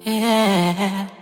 yeah.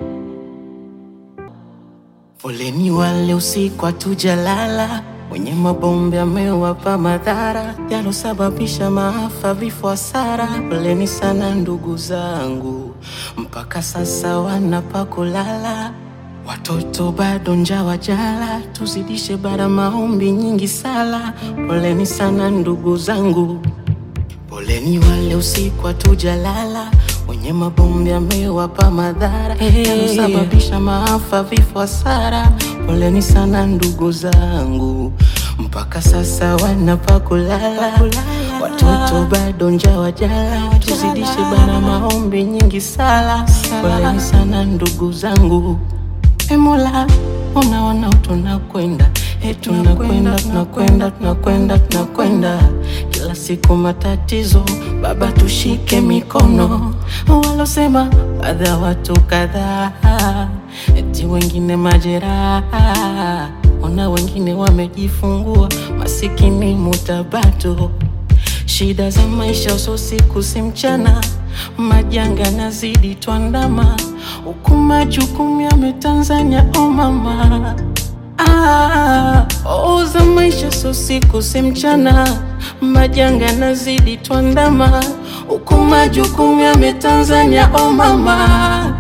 Poleni wale usiku hatujalala, wenye mabombe amewapa madhara yalosababisha maafa, vifo, hasara. Poleni sana ndugu zangu, mpaka sasa wanapa kulala. Watoto bado njaa wajala, tuzidishe bara maombi nyingi sala. Poleni sana ndugu zangu, poleni wale usiku hatujalala, wenye mabombe amewapa madhara yalosababisha maafa, vifo, hasara. Poleni sana ndugu zangu, mpaka sasa wanapa kulala. Watoto bado njaa wajala, tuzidishe bara maombi nyingi sala. Poleni sana ndugu zangu. E Mola, unaona tunakwenda, e tunakwenda, tunakwenda, tunakwenda, tunakwenda, kila siku matatizo. Baba, tushike mikono. Walosema baadhi ya watu kadhaa, eti wengine majeraha, ona wengine wamejifungua, masikini mutabato Shida za maisha uso siku si mchana, majanga nazidi twandama, huku majukumu yame Tanzania o mama. Ah, oh, za maisha so siku si mchana, majanga nazidi twandama, huku majukumu yame Tanzania o mama.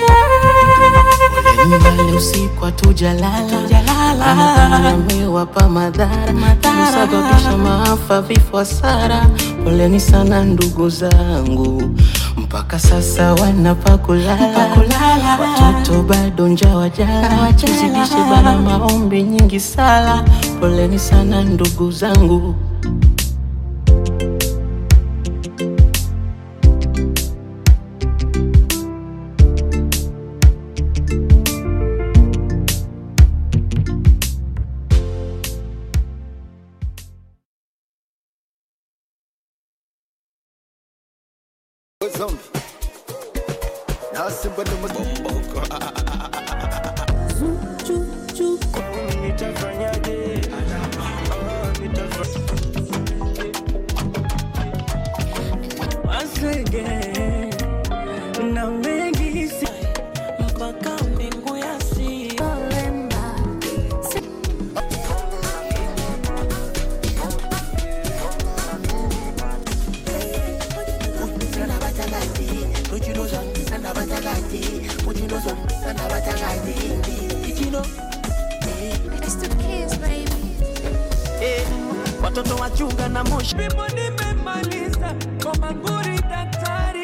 Mbali usiku hatujalala, amewapa madhara kusababisha maafa, vifo, hasara. Poleni sana ndugu zangu, mpaka sasa wanapa kulala. Watoto bado njaa wajala, tuzidishe bara maombi nyingi sala. Poleni sana ndugu zangu. Zombie. Na simba ndo mabomboko. Once again, na mengi si mpaka mbingu ya si It's the kids, baby. eh, watoto wachunga na moshi. Mimi nimemaliza kwa manguri daktari